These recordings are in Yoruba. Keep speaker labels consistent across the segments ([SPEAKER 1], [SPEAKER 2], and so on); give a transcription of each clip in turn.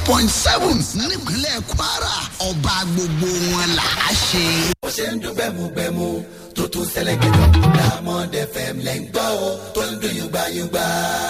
[SPEAKER 1] point seven nípínlẹ̀ kwara ọba gbogbo wọn là á ṣe.
[SPEAKER 2] bó ṣe ń dún gbẹmugbẹmu tó tún sẹlẹ̀kẹ̀dọ̀ diamond fm lẹ́ ń gbọ́ o tó ń dún yúgbáyúgbá.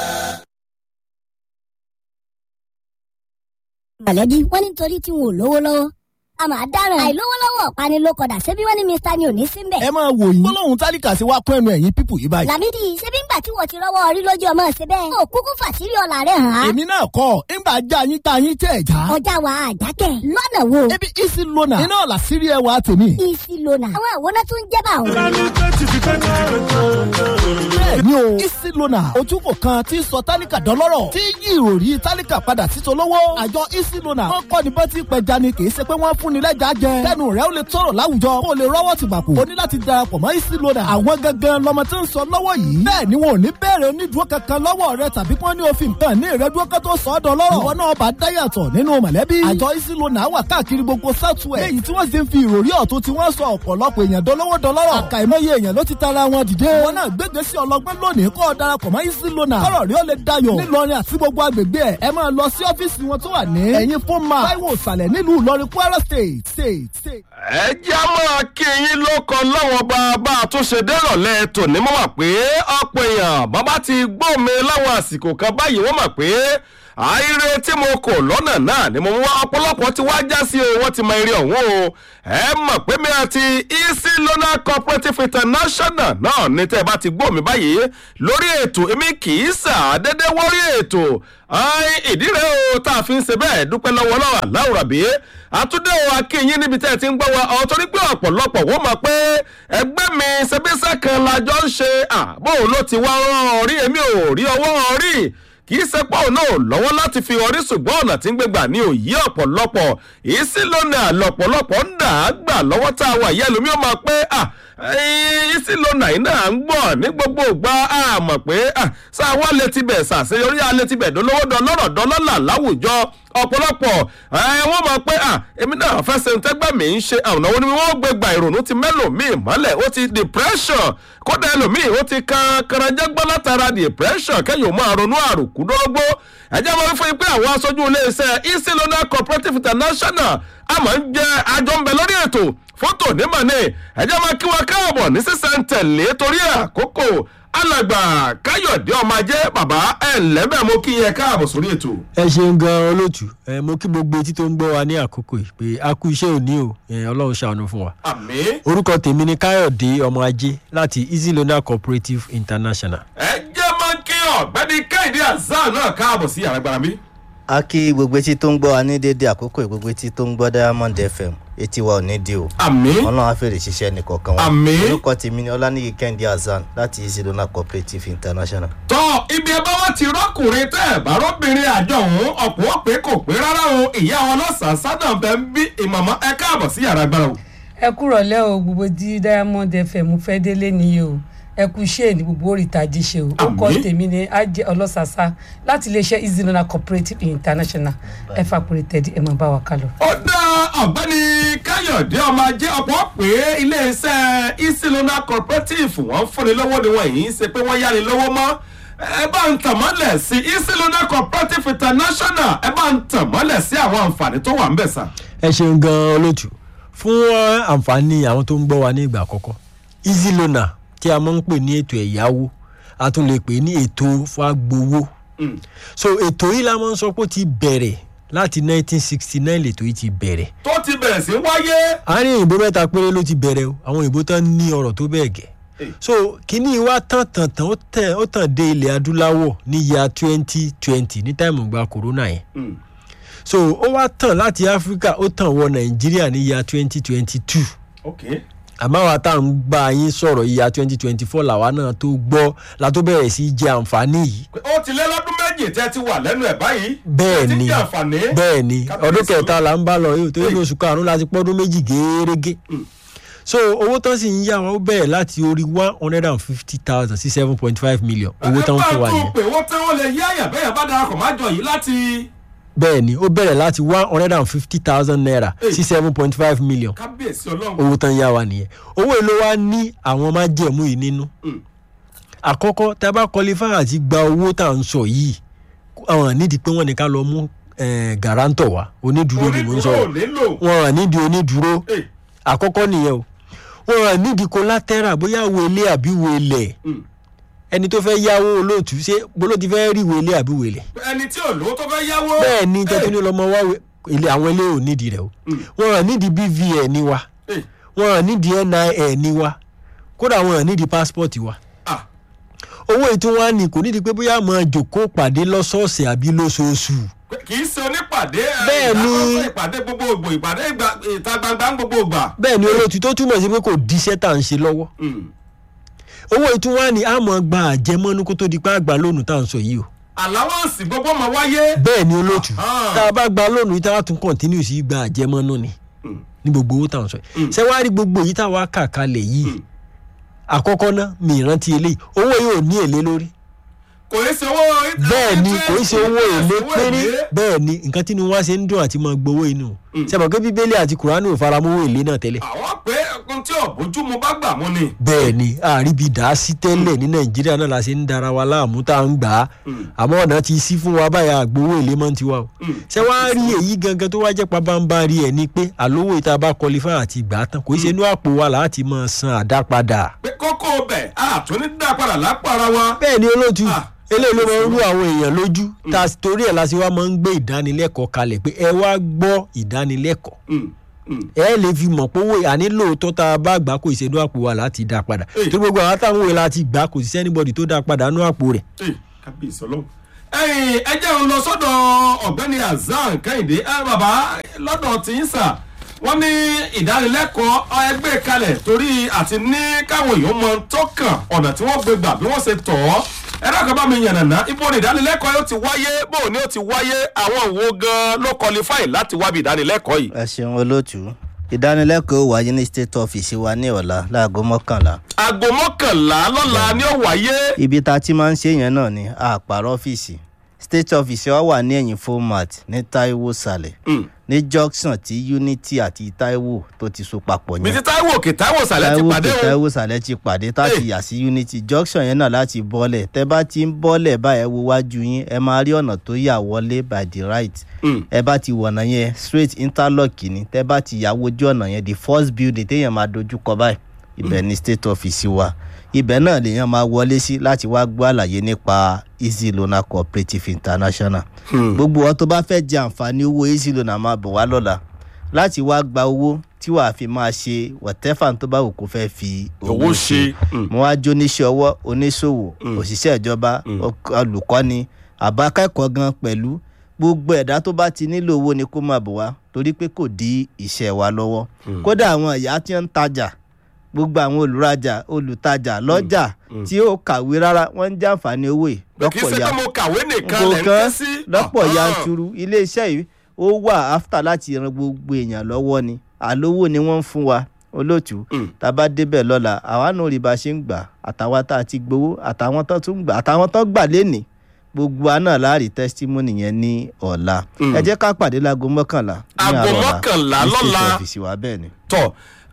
[SPEAKER 3] mọ̀lẹ́bí wọ́n ní torí tí wọn ò lówó lọ́wọ́ a máa dáràn àìlówó lọ́wọ́ ọ̀pani ló kọ̀dà ṣebí wọ́n ní mr ni ò ní sí mbẹ̀.
[SPEAKER 4] ẹ máa wò yín gbólóhùn tálíkà sí wa kún ẹnu ẹ̀yìn pípù yìí báyìí.
[SPEAKER 3] làmídì ṣebí ńgbà tí wọ́n ti rọ́wọ́ orí lójú ọmọ ṣe bẹ́ẹ̀. ó kúkú fàṣírí ọ̀la rẹ̀ hàn án.
[SPEAKER 4] èmi náà kọ́ ńgbà já yín tá yín tẹ̀ já.
[SPEAKER 3] ọjà wa àjákẹ́ lọ́nà wo.
[SPEAKER 4] ebi isi lona iná ọ̀la sírí ẹwà tèmi.
[SPEAKER 3] isi lona àwọn àwòrán tó ń jẹ́ bá òun.
[SPEAKER 4] bẹ́ẹ̀ni o isi lona ojúkò kan tí sọ tálíkà dọ́lọ́rọ̀ tí yí ìròrí tálíkà padà sí tolówó. àjọ isi lona wọn kọ́ ni bọ́tí pẹja ni kì í ṣe pé wọ́n fún ni lẹ́jà jẹ. kẹ́nu rẹ̀ ó lè tọrọ láwùjọ kó o lè rọ́wọ́ ti gbàpò. o ní láti darapọ̀ mọ́ isi lona. àwọn gangan lọmọ tí ń sọ lọ́wọ́ yìí. bẹ́ẹ̀ ni wọn ò ní bẹ̀rẹ̀ onídùúró kankan lọ́wọ́ rẹ tàbí kí wọ́n ní òfin kan ní ìrẹ́dúró kan tó sọ ọ́ dọ́lọ́rọ̀. ìwọ náà bá dáyàtọ̀ nínú mọ̀lẹ́bí. àjọ isi lona wà káàkiri gbogbo southwest. léyìí tí wọ́n sì ń fi ìròrí ọ̀tún tí wọ́n sọ ọ̀pọ̀lọpọ̀ èèyàn dọ́lọ́wọ́ dọ́lọ́rọ̀. àkàìmọye èèyàn ló ti tara wọn dìde. wọn náà gbégbé sí ọlọgbọ́n lónìí kó o darapọ̀ mọ́ isi lona. kọ́rọ̀ rí ó lè dayọ̀. nílọrin àti gbogbo agbègbè ẹ̀ ẹ máa lọ sí ọ́fíìsì wọn tó wà ní. ẹ̀yin fún ma táíwò ìsàlẹ̀ nílùú ìlọrin kwara state state state.
[SPEAKER 5] ẹ jẹ́ máa kí yín ló kan láwọn bàbá àtúnṣe dérọ̀lẹ́ tòní mọ́ wà pé ọ̀pọ̀ èèyàn bàbá ti gbóòmé láwọn àsìkò kan báyìí wọ́n mọ̀ pé àìrè tí mo kò lọ́nà náà ni mo mú wá ọ̀pọ̀lọpọ̀ tí wàá já sí o wọ́n ti mọ eré ọ̀hún o ẹ mọ̀ pé mi àti easy loan cooperative international náà ní tẹ́ ẹ bá ti gbóòmé báyìí lórí ètò èmi kì í sàdédé wọ́rí ètò ìdí rẹ̀ o tá a fi ń ṣe bẹ́ẹ̀ dúpẹ́ lọ́wọ́ lọ́wọ́ aláwùrà bí àtúndé o akínyín níbi tẹ́ ẹ ti ń gbọ́ wa ọ̀ torí pé ọ̀pọ̀lọpọ̀ wọ́n mọ̀ pé ẹgbẹ́ mi ṣẹbíṣẹ́ kan lájọ ń ṣe àbò ló ti wá rán rí èmi ò rí ọwọ́ rí kì í ṣe pọ̀ náà lọ́wọ́ láti fi orí ṣùgbọ́n ọ̀nà tí ń gbégbà ní òyí ọ̀pọ̀lọpọ̀ ìsí lónà lọ̀pọ̀lọpọ̀ ń dà á gbà lọ́wọ́ tá a wà yẹ́ lómi ó máa pé ìsí lónà yìí náà ń gbọ̀ ní gbogbo ìgbà á mọ̀ pé sáà wá létí bẹ̀ ṣàṣeyọrí alẹ́ ti bẹ̀ dọ́lọ́wọ́ dọ́lọ́rọ̀ dọ́lọ́là láwùjọ ọ̀pọ̀lọpọ̀ wọ́n mọ̀ pé èmi náà fẹ́ ṣe tẹ́gbẹ́ mi ń ṣe àwọn ọ̀nà wọn gbé gba ìrònú ti mẹ́lòmíì mọ́lẹ̀ ó ti depression kódà ẹlòmíì ó ti kan karanjẹ́gbọ́ látara depression kẹ́yìn máa ronú àròkú dórógbó ẹ̀jẹ̀ máa ń fún yín pé àwọn aṣojú iléeṣẹ́ easy loan cooperative international àmọ́ ń jẹ́ àjọ ń bẹ lórí ètò fótò nímọ̀ ni ẹ̀jẹ̀ máa kí wọn káàbọ̀ ní sísẹ̀ntẹ̀lé torí àkókò alàgbà káyọ̀dé ọmọ ajé bàbá ẹ̀ lẹ́bẹ̀ mo kí yẹn káàbọ̀ sórí ètò.
[SPEAKER 6] ẹ ṣeun gan olóòtú ẹ mo kí gbogbo etí tó ń gbọ́ wa ní àkókò yìí pé a kú iṣẹ́ òní o ọlọ́run ṣàánú fún wa.
[SPEAKER 5] àmì.
[SPEAKER 6] orúkọ tèmi ni káyọ̀dé ọmọ ajé láti easy loan cooperative international.
[SPEAKER 5] ẹ jẹ́ máa kí ọ̀gbẹ́ni kẹ́hìndé azan náà káàbọ̀ sí yàrá gbára mi.
[SPEAKER 7] a kí gbogbo etí tó ń gbọ́ wa ní dédé àkókò yìí, gbogbo etí tó ń gbọ́ diamond fm etí wa ò ní di o
[SPEAKER 5] àmì.
[SPEAKER 7] ọlọ́run á fèrè ṣiṣẹ́ nìkọ̀ọ̀kan wa
[SPEAKER 5] Àmín.
[SPEAKER 7] orúkọ tèmi ni ọlánìyí kẹ́hìndé hasan láti easy loan cooperative international.
[SPEAKER 5] tọ́ ibi ẹ bá wá ti rọ́kùnrin tẹ́ ẹ̀ bá rọ́bìnrin àjọ òun ọ̀pọ̀ ó pé kò pé rárá o ìyá wọn lọ́sàn-án sádà bẹ́ẹ̀ ń bí ìmọ̀mọ́ ẹ káàbọ̀ sí yàrá gbára o.
[SPEAKER 8] ẹ kúrọ̀ lẹ́ o gbogbo tí diamond fm fẹ́ délé nìyí o ẹ kú iṣẹ́ ní gbogbo oríìtají ṣe o ó kọ́
[SPEAKER 5] Àmín.
[SPEAKER 8] tèmi ní ajé ọlọ́sàsá láti iléeṣẹ́ easy loan cooperative international ẹ fàpèrè tẹ̀dí ẹ máa bá wa kálọ.
[SPEAKER 5] ó dá ọ̀gbẹ́ni káyọ̀dé ọmọ ajé ọ̀pọ̀ pé iléeṣẹ́ isilona cooperative wọ́n fúnni lọ́wọ́ ni wọ́n yìí ń ṣe pé wọ́n yáni lọ́wọ́ mọ́ ẹ bá ń tàn mọ́lẹ̀ sí isilona cooperative international ẹ bá ń tàn mọ́lẹ̀ sí àwọn àǹfààní tó wà ń bẹ̀ sà.
[SPEAKER 6] ẹ ṣeun gan olóòtú fún eh, àǹfààní àwọn tó ń gbọ́ wa ní ìgbà àkọ́kọ́ easy loan tí a máa ń pè ní ètò ẹ̀yáwó a tún lè pè ní ètò fagbowó so ètò yìí la máa ń sọ pé ó ti bẹ̀rẹ̀ láti 1969 lètò yìí ti bẹ̀rẹ̀
[SPEAKER 5] tó ti bẹ̀rẹ̀ sí wáyé.
[SPEAKER 6] àárín òyìnbó mẹ́ta péré ló ti bẹ̀rẹ̀ o àwọn òyìnbó tán ní ọ̀rọ̀ tó bẹ́ẹ̀ gẹ̀ so kínní wa tàn tàn tàn ó tẹ̀ ó tàn dé ilẹ̀ adúláwọ̀ ní ya twenty twenty ní táìmù gba corona yẹn so ó wá tàn láti áfíríkà ó tàn wọ nàìjíríà ní ya twenty twenty two
[SPEAKER 5] ok
[SPEAKER 6] àmọ́ àwa tá à ń bá yín sọ̀rọ̀ ìyá twenty twenty four làwa náà tó gbọ́ la tó bẹ̀rẹ̀ sí í jẹ àǹfààní yìí
[SPEAKER 5] ó ti lé lọ́dún méjì tẹ́ ti wà lẹ́nu ẹ̀ báyìí.
[SPEAKER 6] bẹ́ẹ̀
[SPEAKER 5] Ẹ ti
[SPEAKER 6] ni
[SPEAKER 5] ń jẹ àǹfààní.
[SPEAKER 6] bẹ́ẹ̀ ni
[SPEAKER 5] Kábíyèsí
[SPEAKER 6] ọdún kẹta
[SPEAKER 5] Olú-
[SPEAKER 6] là ń bá lọ yìí torí ní oṣù karùn-ún láti pọ́dún méjì géérégé so owó tán sì ń yá wa ó bẹ̀rẹ̀ láti orí one hundred and fifty thousand sí seven point five million owó tán fún wa
[SPEAKER 5] ẹ bá
[SPEAKER 6] yẹn
[SPEAKER 5] tún pé wọ́n tẹ́ wọ́n lè yí àyà bẹ́ẹ̀ bá darapọ̀ má jọ yìí láti
[SPEAKER 6] bẹ́ẹ̀ ni ó bẹ̀rẹ̀ láti one hundred and fifty thousand naira sí seven point five million
[SPEAKER 5] kábíyèsí ọlọ́run.
[SPEAKER 6] owó tán yá wa nìyẹn owó èlò wa ní àwọn májẹ̀mú yìí nínú àkọ́kọ́ tá a bá qualify àti gba owó tá à ń sọ yìí àwọn nídìí pé wọ́n ní ká lọ mú eh, guarantor wa onídùúró ni mo ń
[SPEAKER 5] onídùúró
[SPEAKER 6] sọ̀rọ̀
[SPEAKER 5] ò nílò.
[SPEAKER 6] wọn hàn nídìí onídùúró
[SPEAKER 5] Eh,
[SPEAKER 6] àkọ́kọ́ nìyẹn o wọn hàn nídìí collateral bóyá wo ilé àbí wo ilẹ̀
[SPEAKER 5] mm.
[SPEAKER 6] ẹni tó fẹ́ yáwó olóòtú ṣé bóló ti fẹ́ rí wo ilé àbí wo ilẹ̀
[SPEAKER 5] ẹni tí ò lówó tó fẹ́ yáwó.
[SPEAKER 6] bẹ́ẹ̀ ni
[SPEAKER 5] Eh,
[SPEAKER 6] tẹ́tún ní lọ́mọ wá we- ilé àwọn ilé ò nídìí rẹ̀ o
[SPEAKER 5] Mm.
[SPEAKER 6] wọn hàn nídìí bvn ni wa
[SPEAKER 5] eh,
[SPEAKER 6] wọn hàn nídìí nin ni wa kódà wọn hàn nídìí passport wa
[SPEAKER 5] ah,
[SPEAKER 6] owó ètò wa ni kò nídìí pé bóyá máa jòkó pàdé lọ́sọ̀ọ̀sẹ̀ àbí lóṣooṣù
[SPEAKER 5] kì í ṣe onípàdé ẹ,
[SPEAKER 6] Bẹ́ẹ̀ ni.
[SPEAKER 5] ìdákọ́sọ́ ìpàdé gbogbogbò ìpàdé ìgbà- ìta gbangba ń gbogbogbà.
[SPEAKER 6] bẹ́ẹ̀ ni olóòtú tó túmọ̀ sí pé kò díṣẹ́ tá à ń ṣe lọ́wọ́
[SPEAKER 5] Mm.
[SPEAKER 6] owó ètò wa ni a máa gba àjẹmọ́nú kó tó di pé àgbà lónìí tá à ń sọ yìí o
[SPEAKER 5] àláwọ̀nsì gbogbo máa wáyé.
[SPEAKER 6] bẹ́ẹ̀ ni olóòtú
[SPEAKER 5] Ah.
[SPEAKER 6] tá a bá gba lónìí yìí tá a tún kọ̀ntínú sí gba àjẹmọ́nú ni
[SPEAKER 5] Mm.
[SPEAKER 6] ní gbogbo owó tá à ń sọ yìí ṣé wàá rí gbogbo èyí tá a wá kà kalẹ̀ yìí àkọ́kọ́ ná mi ìrántí eléyìí owó yìí ò ní èlé lórí
[SPEAKER 5] kò í ṣe owó.
[SPEAKER 6] bẹ́ẹ̀ ni kò í ṣe owó èlé
[SPEAKER 5] owó
[SPEAKER 6] péré
[SPEAKER 5] èlé.
[SPEAKER 6] bẹ́ẹ̀ ni nǹkan tí wọ́n ṣe ń dùn àti máa gbowó inú sẹ́mọ̀ pé bíbélì àti kùránì ò fara mọ́ owó èlé náà tẹ́lẹ̀
[SPEAKER 5] àwọn pé ohun tí ọ̀bójú mu bá gbà mú ni.
[SPEAKER 6] bẹ́ẹ̀ ni àríbi dà á sí tẹ́lẹ̀ ní nàìjíríà náà la ṣe ń dara wa láàmú tá à ń gbà á àmọ́ ọ̀nà ti sí fún wa báyà àgbowó èlé mọ́ tiwa o ṣé wàá rí èyí gangan tó wá jẹ́ pabambarí ẹ̀ ni pé àlówó ìta bá kọlifá àti gbà á tán kò í ṣe inú àpò wa láti máa san àdápadà
[SPEAKER 5] pé kókó bẹ̀ àtúní dá padà lápò ara wa.
[SPEAKER 6] bẹ́ẹ̀ ni olóòtú
[SPEAKER 5] Ah.
[SPEAKER 6] eléyìí ló máa ń rú àwọn èèyàn lójú tá a torí ẹ̀ la ṣe wá máa ń gbé ìdánilẹ́kọ̀ọ́ kalẹ̀ pé ẹ wá gbọ́ ìdánilẹ́kọ̀ọ́
[SPEAKER 5] Mm, mm.
[SPEAKER 6] ẹ lè fi mọ̀ pé owó àní lóòótọ́ tá a bá gbà kò ìṣẹ́nu àpò wa láti dá padà
[SPEAKER 5] Eh.
[SPEAKER 6] tó gbogbo àwọn táwọn òwe láti gbà kò sí sẹ́nibọ̀dì tó dá padà nú àpò rẹ̀.
[SPEAKER 5] Ẹ, kábíyèsí ọlọ́run. ẹ̀yin ẹ jẹ́ ń lọ sọ́dọ̀ ọ̀gbẹ́ni azan kẹ́hìndé ẹ bàbá lọ́dọ̀ tí ń sà wọ́n ní ìdánilẹ́kọ̀ọ́ ẹgbẹ́ kalẹ̀ torí àti ní káwọn èèyàn mọ tó kàn ọ̀nà tí wọ́n gbé gbà bí wọ́n ṣe tọ̀ ọ́ ẹ dákọ̀ bá mi yànnàná ibo ni ìdánilẹ́kọ̀ọ́ yóò ti wáyé bó ni ó ti wáyé àwọn wo gan ló qualify láti wábi ìdánilẹ́kọ̀ọ́ yìí.
[SPEAKER 7] ẹ ṣeun olóòtú ìdánilẹ́kọ̀ọ́ wáyé ní state office wa ní ọ̀la láago mọ́kànlá
[SPEAKER 5] aago mọ́kànlá lọ́la ni ó wáyé.
[SPEAKER 7] ibi tá a ti máa ń ṣe yẹn náà ni àpàrọ̀ ọ́fíìsì state office wa wà ní ẹ̀yìn format ní taiwo sàlẹ̀
[SPEAKER 5] Mm.
[SPEAKER 7] ní junction tí unity àti taiwo tó ti so papọ̀
[SPEAKER 5] mi
[SPEAKER 7] yẹn
[SPEAKER 5] ti táíwò òkè táíwò sàlẹ̀ ti
[SPEAKER 7] taiwo
[SPEAKER 5] pàdé
[SPEAKER 7] tó
[SPEAKER 5] o.
[SPEAKER 7] taiwo sàlẹ̀ ti pàdé tá a ti
[SPEAKER 5] Hey.
[SPEAKER 7] yà sí unity junction yẹn náà láti bọ́lẹ̀ tẹ́ bá ti ń bọ́lẹ̀ báyẹn wo wájú yín ẹ máa rí ọ̀nà tó yà wọlé by the right
[SPEAKER 5] Mm.
[SPEAKER 7] ẹ bá ti wọ̀nà yẹn straight interlock ni tẹ́ bá ti yà wojú ọ̀nà yẹn the first building téèyàn máa dojú kọ báyìí ibẹ̀ ni state office wa ibẹ̀ náà lèèyàn máa wọlé sí láti wá gbọ́ àlàyé nípa easy loan cooperative international gbogbo ọ tó bá fẹ́ jẹ àǹfààní owó easy loan máa bọ̀ wá lọ́la láti wá gba owó tí wàá fi máa ṣe whatever tó bá wù kó fẹ́ fi
[SPEAKER 5] owó ṣe. Mm.
[SPEAKER 7] mo wá jó oníṣẹ́ ọwọ́ oníṣòwò òṣìṣẹ́ ìjọba ọk- olùkọ́ni àbákẹ́kọ̀ọ́ gan pẹ̀lú gbogbo ẹ̀dá tó bá ti nílò owó ni kó máa bọ̀ wá torí pé kò dí iṣẹ́ wa lọ́wọ́ kódà àwọn ìyá tí ń tajà gbogbo àwọn olùrajà olùtajà lọ́jà tí ó kàwé rárá wọ́n ń jàǹfààní owó yìí
[SPEAKER 5] kì í ṣe pé mo kàwé nìkan lẹ̀ ń ké
[SPEAKER 7] nǹkan
[SPEAKER 5] sí.
[SPEAKER 7] lọ́pọ̀
[SPEAKER 5] Ah,
[SPEAKER 7] yanturu iléeṣẹ́ yìí ó wà áfítà láti ran gbogbo èèyàn lọ́wọ́ ni àlówó ni wọ́n ń fún wa olóòtú
[SPEAKER 5] Mm.
[SPEAKER 7] tá a bá débẹ̀ lọ́la àwa náà rí bá a ṣe ń gbà àtàwọn tá a ti gbowó àtàwọn tó tún gbà àtàwọn tó gbà lénìí gbogbo wa náà láàrí testimony yẹn ní ọ̀la
[SPEAKER 5] Mm.
[SPEAKER 7] ẹ jẹ́ ká pàdé láago mọ́kànlá ní
[SPEAKER 5] Aago
[SPEAKER 7] àárọ̀ ọ̀la
[SPEAKER 5] mọ́kànlá
[SPEAKER 7] ní state
[SPEAKER 5] lọ́la.
[SPEAKER 7] office wa bẹ́ẹ̀ ni.
[SPEAKER 5] tọ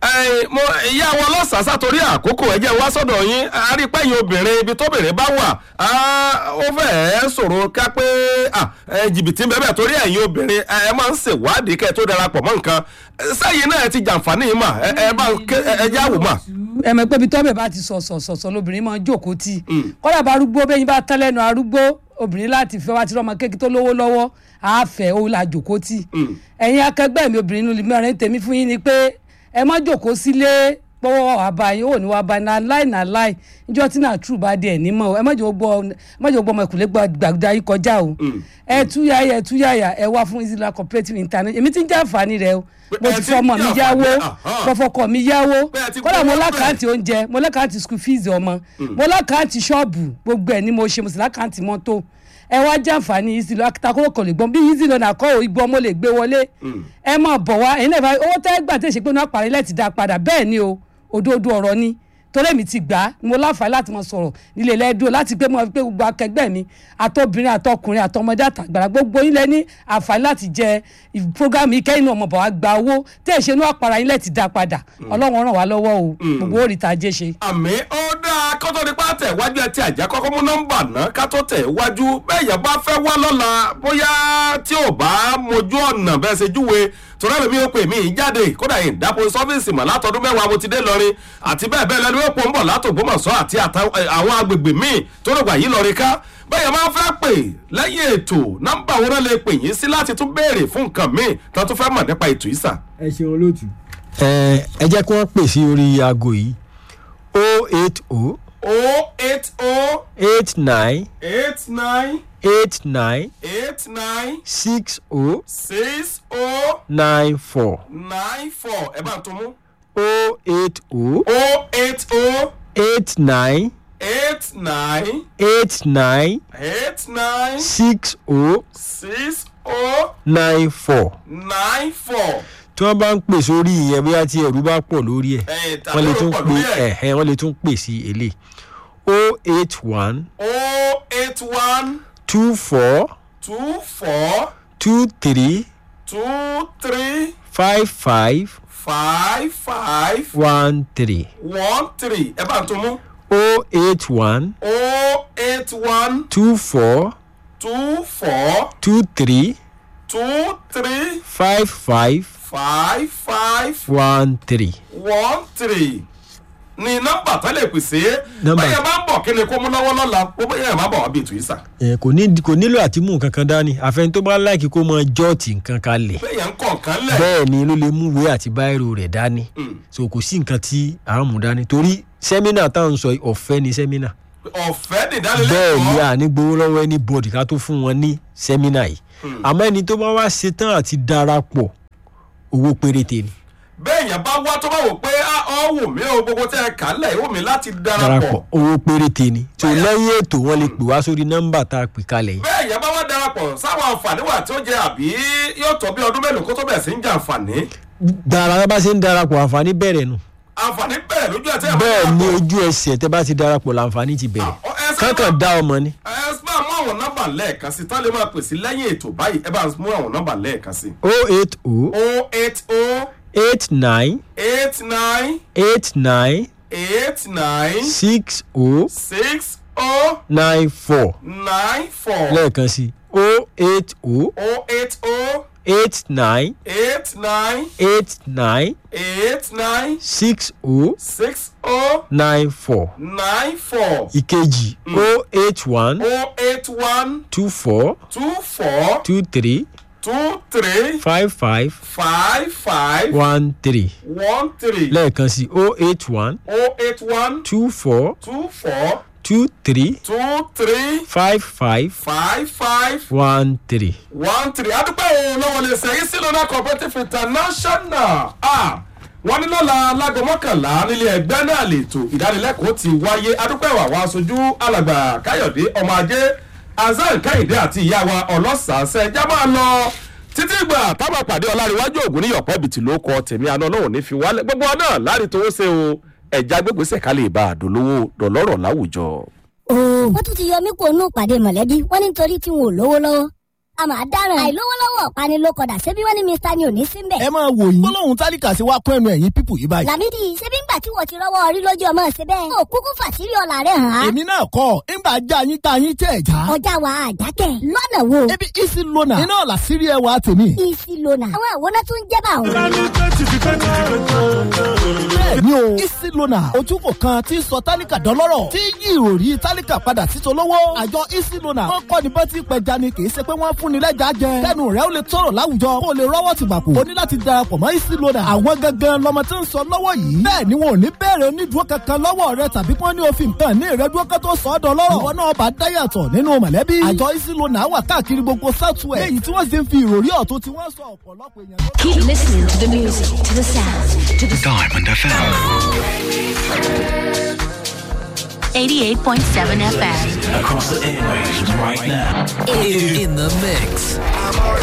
[SPEAKER 5] ẹ mo ìyá wọn lọ́sàásá torí àkókò ẹ̀jẹ̀ wá sọ́dọ̀ yín arípẹ́yìn obìnrin ibi tóbìnrin bá wà á, ó fẹ́ẹ́ ṣòro ká pé à, ẹ, jìbìtì ń bẹ́ẹ̀ torí ẹ̀yin obìnrin ẹ ẹ máa ń ṣèwádìí kẹ́ ẹ tó darapọ̀ mọ́ nǹkan sẹ́yìn náà ẹ ti jàǹfààní yìí mà ẹ ẹ bá ké- ẹ ẹ jẹ́ àwò mà.
[SPEAKER 8] ẹ mọ̀ pé ibi tọ́bẹ̀ bá ti sọ̀sọ̀ sọ̀sọ̀ lóbìnrin máa ń jókòó tì kọ́dà bá arúgbó bẹ́yìn bá tán lẹ́nu arúgbó obìnrin láti fẹ́ wá ti rọ́mọ kékeré tó lówó lọ́wọ́ àáfẹ́ ó la jókòó tì ẹ̀yin akẹgbẹ́ mi obìnrin nínú mẹ́rin tèmi fún yín ni pé ẹ má jókòó sílé pọ́wọ́ àbáyé ò ní wá bá náà láì náà láì níjọ́ tí náà true bá dé ẹ̀ nímọ̀ o. ẹ má jẹ́ gbọ́ ẹ má jẹ́ gbọ́ ọmọ ìkùlé gbàgbà yìí kọjá o ẹ túyàyà ẹ túyàyà ẹ wá fún Easy Loan cooperative international èmi ti ń jẹ́ àǹfààní rẹ o mo
[SPEAKER 5] ẹ
[SPEAKER 8] ti
[SPEAKER 5] ti
[SPEAKER 8] fọ
[SPEAKER 5] ń
[SPEAKER 8] ọmọ mi
[SPEAKER 5] jẹ
[SPEAKER 8] yáwó
[SPEAKER 5] àǹfààní, aha.
[SPEAKER 8] mo fọkọ mi yáwó
[SPEAKER 5] Pé ẹ ti
[SPEAKER 8] kódà mo
[SPEAKER 5] gbowó
[SPEAKER 8] lákàntì oúnjẹ mo lákàntì school fees ọmọ mo lákàntì ṣọ́ọ̀bù gbogbo ẹ̀ ni mo ṣe mo sì lákàntì mọ́tò ẹ wá jẹ́ àǹfààní Easy Loan akitakoro kò lè gbọ́n bí Easy Loan àkọ́ ìgbọ́n mo lè gbé wọlé ẹ mọ̀ bọ̀ wá ẹ̀yin náà owó tẹ́ gbà tẹ̀ ṣe pé náà parí lẹ́ẹ̀tì dá padà bẹ́ẹ̀ ni o òdodo ọ̀rọ̀ ni torí èmi ti gbà á mo láǹfààní láti mọ sọ̀rọ̀ nílé lẹ́dúró láti gbé mọ́ pé gbogbo akẹgbẹ́ mi àtọ́bìnrin àtọkùnrin àtọmọdé àtàgbàrà gbogbo yín lẹ ní àǹfààní láti jẹ program yìí kẹ́yìn náà mọ̀ bọ̀ wá gba owó tẹ́ ẹ̀ ṣe inú àpárá yín lẹ̀ ti dá padà ọlọ́run ràn wá lọ́wọ́ o gbogbo ó rí ta jẹ́ ṣe.
[SPEAKER 5] àmì ó dáa kó tó di pa tẹ̀ wájú ẹ ti àjẹ́ kọ́kọ́ mú nọ́mbà náà ká tó tẹ̀ wájú bẹ́ẹ̀ yẹn bá fẹ́ wá lọ́la bóyá tí ò bá mojú ọ̀nà bẹ́ẹ̀ ṣe júwe torí ẹ̀mí ó pè mí jáde kódà yìí dápò sọ́fíìsì mọ̀ látọdún mẹ́wàá mo ti dé lọrin àti bẹ́ẹ̀ bẹ́ẹ̀ lẹ́nu èpò ń bọ̀ látògbómọ̀ṣọ́ àti àtà- ẹ, àwọn agbègbè míì tó rògbà yìí lọrin ká bẹ́ẹ̀ máa fẹ́ pè lẹ́yìn ètò nọ́mbà wọn náà lè pè yín sí láti tún béèrè fún nǹkan míì tó tún fẹ́ mọ̀ nípa ètò ìsà.
[SPEAKER 6] ẹ ṣeun olóòtú. ẹ ẹ jẹ́ kí wọ́n pè sí orí aago yìí o eight o
[SPEAKER 5] o eight o
[SPEAKER 6] eight nine
[SPEAKER 5] eight nine
[SPEAKER 6] eight nine
[SPEAKER 5] eight nine
[SPEAKER 6] six o
[SPEAKER 5] six o
[SPEAKER 6] nine four
[SPEAKER 5] nine four ẹ bá ń tún mú.
[SPEAKER 6] o eight o
[SPEAKER 5] o eight o
[SPEAKER 6] eight nine
[SPEAKER 5] eight nine
[SPEAKER 6] eight nine
[SPEAKER 5] eight nine
[SPEAKER 6] six o
[SPEAKER 5] six o
[SPEAKER 6] nine four
[SPEAKER 5] nine four.
[SPEAKER 6] tí wọ́n bá ń pè sórí ìyẹn bóyá tí ẹ̀rú bá pọ̀ lórí ẹ̀
[SPEAKER 5] ẹ̀yìn
[SPEAKER 6] wọ́n lè
[SPEAKER 5] tàbí
[SPEAKER 6] tún
[SPEAKER 5] ó pọ̀
[SPEAKER 6] pè
[SPEAKER 5] lórí ẹ̀.
[SPEAKER 6] ẹ̀hẹ́ wọ́n lè tún pè sí èlé o eight one
[SPEAKER 5] o eight one
[SPEAKER 6] two four
[SPEAKER 5] two four
[SPEAKER 6] two three
[SPEAKER 5] two three
[SPEAKER 6] five five
[SPEAKER 5] five five
[SPEAKER 6] one three
[SPEAKER 5] one three ẹ bá ń tún mú.
[SPEAKER 6] o eight one
[SPEAKER 5] o eight one
[SPEAKER 6] two four
[SPEAKER 5] two four
[SPEAKER 6] two three
[SPEAKER 5] two three
[SPEAKER 6] five five
[SPEAKER 5] five five
[SPEAKER 6] one three.
[SPEAKER 5] one three ni nọmba tó lè pèsè
[SPEAKER 6] Nọ́mbà-
[SPEAKER 5] báyẹn bá ń bọ̀ kí ni kó mú lọ́wọ́ lọ́la bó bóyá ẹ̀ má bọ̀ wá bí ètò ìsà
[SPEAKER 6] ẹ kò ní kò nílò àti mú nǹkan kan dání àfẹn tó bá láìkí kó mọ jọ́ọ̀tì nǹkan kalẹ̀
[SPEAKER 5] bẹ́yẹn ń kọ̀ nǹkan lẹ̀
[SPEAKER 6] bẹ́ẹ̀ ni ló lè mú ìwé àti báírò rẹ̀ dání so kò sí nǹkan tí à ń mú dání torí sẹ́mínà táwọn ń sọ yìí, ọ̀fẹ́ ni sẹ́mínà
[SPEAKER 5] ọ̀fẹ́
[SPEAKER 6] bẹ́ẹ̀ ni
[SPEAKER 5] nìdánilẹ́kọ̀ọ́
[SPEAKER 6] à ní gbowó lọ́wọ́ ẹni bọ́ọ̀dì ká tó fún wọn ní sẹ́mínà yìí àmọ́ ẹni tó bá wá ṣetán àti darapọ̀ owó péréte ni
[SPEAKER 5] bẹ́ẹ̀yẹn bá wá tó bá wò pé "Ah, ọ wù mí o gbogbo tẹ́ ẹ kà á lẹ̀ wù mí láti
[SPEAKER 6] darapọ̀
[SPEAKER 5] darapọ̀
[SPEAKER 6] owó péréte ni tó lẹ́yìn ètò wọn lè pè wá sórí nọ́mbà tá a pè kalẹ̀ yìí
[SPEAKER 5] bẹ́ẹ̀yẹn bá wá darapọ̀ sáwọn àǹfààní wà tí ó jẹ àbí yóò tọ́ bí ọdún mélòó kó tó bẹ̀ sí ń jẹ àǹfààní
[SPEAKER 6] dára bá ṣe ń darapọ̀ àǹfààní bẹ̀rẹ̀ nù
[SPEAKER 5] àǹfààní bẹ̀rẹ̀ lójú ẹ̀ tẹ́ ẹ bá
[SPEAKER 6] bẹ́ẹ̀ ni
[SPEAKER 5] darapọ̀.
[SPEAKER 6] ojú ẹsẹ̀ tẹ́ bá ti darapọ̀ làǹfààní ti bẹ̀rẹ̀
[SPEAKER 5] Ọ, ẹ sábà-
[SPEAKER 6] kankan dá ọmọ ni
[SPEAKER 5] ẹ bá mú àwọn nọ́mbà lẹ́ẹ̀kan sí tán lè máa pèsè lẹ́yìn ètò báyìí ẹ bá mú àwọn nọ́mbà lẹ́ẹ̀kan sí.
[SPEAKER 6] o eight o
[SPEAKER 5] o eight o
[SPEAKER 6] eight nine
[SPEAKER 5] eight nine
[SPEAKER 6] eight nine
[SPEAKER 5] eight nine
[SPEAKER 6] six o
[SPEAKER 5] six o
[SPEAKER 6] nine four
[SPEAKER 5] nine four
[SPEAKER 6] lẹ́ẹ̀kan sí o eight o
[SPEAKER 5] o eight o
[SPEAKER 6] eight nine
[SPEAKER 5] eight nine
[SPEAKER 6] eight nine
[SPEAKER 5] eight nine
[SPEAKER 6] six o
[SPEAKER 5] six o
[SPEAKER 6] nine four
[SPEAKER 5] nine four
[SPEAKER 6] ìkejì o eight one
[SPEAKER 5] o eight one
[SPEAKER 6] two four
[SPEAKER 5] two four
[SPEAKER 6] two three
[SPEAKER 5] two three
[SPEAKER 6] five five
[SPEAKER 5] five five
[SPEAKER 6] one three
[SPEAKER 5] one three
[SPEAKER 6] lẹ́ẹ̀kan sí o eight one
[SPEAKER 5] o eight one
[SPEAKER 6] two four
[SPEAKER 5] two four
[SPEAKER 6] two three
[SPEAKER 5] two three
[SPEAKER 6] five five
[SPEAKER 5] five five
[SPEAKER 6] one three.
[SPEAKER 5] one three adúpẹ́ o lọ́wọ́ lè sẹ́yìn sí lọ́nà cooperative international ah wọ́n ní lọ́la lágbo mọ́kànlá nílé ẹgbẹ́ náà lètò ìdánilẹ́kọ̀ọ́ ti wáyé adúpẹ́ wà wá aṣojú alàgbà káyọ̀dé ọmọ ajé azan káyọ̀dé àti ìyá wa ọlọ́sàásẹ́ ẹja máa lọ títí ìgbà táwọn àpàdé ọláríwájú ògùn ní yọ̀pẹ́ bìtì ló kọ tèmi àná ọlọ́run ní fi wálẹ̀ gbogbo ọ náà láti towó ṣe o ẹ̀já gbégbèsè ká lè bá àdólówó dọ̀lọ́rọ̀ láwùjọ.
[SPEAKER 3] ooo wọ́n tún ti yọ mí kó nù pàdé mọ̀lẹ́bí wọ́n ní nítorí tí wọn ò lówó lọ́wọ́ a máa dáràn àìlówó lọ́wọ́ ọ̀pani ló kọ̀dà ṣebí wọ́n ní mr ni ò ní sí mbẹ̀.
[SPEAKER 4] ẹ máa wò yín gbólóhùn tálíkà sí wa kún ẹnu ẹ̀yìn pípù yìí báyìí.
[SPEAKER 3] làmídì ṣebí ńgbà tí wọ́n ti rọ́wọ́ orí lójú ọmọ ṣe bẹ́ẹ̀. ó kúkú fàṣírí ọ̀la rẹ̀ hàn án.
[SPEAKER 4] èmi náà kọ́ ńgbà já yín tá yín tẹ̀ já.
[SPEAKER 3] ọjà wa àjákẹ́ lọ́nà wo.
[SPEAKER 4] ebi isi lona iná làṣírí ẹwà tèmi.
[SPEAKER 3] isi lona àwọn àwòrán tó ń jẹ́ bá òun.
[SPEAKER 4] bẹ́ẹ̀ni o isi lona ojúkò kan tí ń sọ tálíkà dọ́lọ́rọ̀ tí yí ìròrí tálíkà padà sí tolówó. àjọ isi lona wọn kọ́ ni bá ti pẹja ni kì í ṣe pé wọ́n fún ni lẹ́jà jẹ. kẹ́nu rẹ̀ ó lè tọrọ láwùjọ kó o lè rọ́wọ́ ti gbàpò. o ní láti darapọ̀ mọ́ isi lona. àwọn gangan lọmọ tí ń sọ lọ́wọ́ yìí. bẹ́ẹ̀ ni wọn ò ní bẹ̀rẹ̀ onídùúró kankan lọ́wọ́ rẹ tàbí kí wọ́n ní òfin kan ní ìrẹ́dúró kan tó sọ ọ́ dọ́lọ́rọ̀. ìwọ náà bá dáyàtọ̀ nínú mọ̀lẹ́bí. àjọ isi lona wà káàkiri gbogbo southwest. léyìí tí wọ́n sì ń fi ìròrí ọ̀tún tí wọ́n sọ ọ̀pọ̀lọpọ̀ èèyàn ló-
[SPEAKER 9] Keep listening to the music, to the sound, to the
[SPEAKER 10] Diamond FM.
[SPEAKER 9] 88.7 FM.
[SPEAKER 10] Across the airwaves right now.
[SPEAKER 2] In the mix.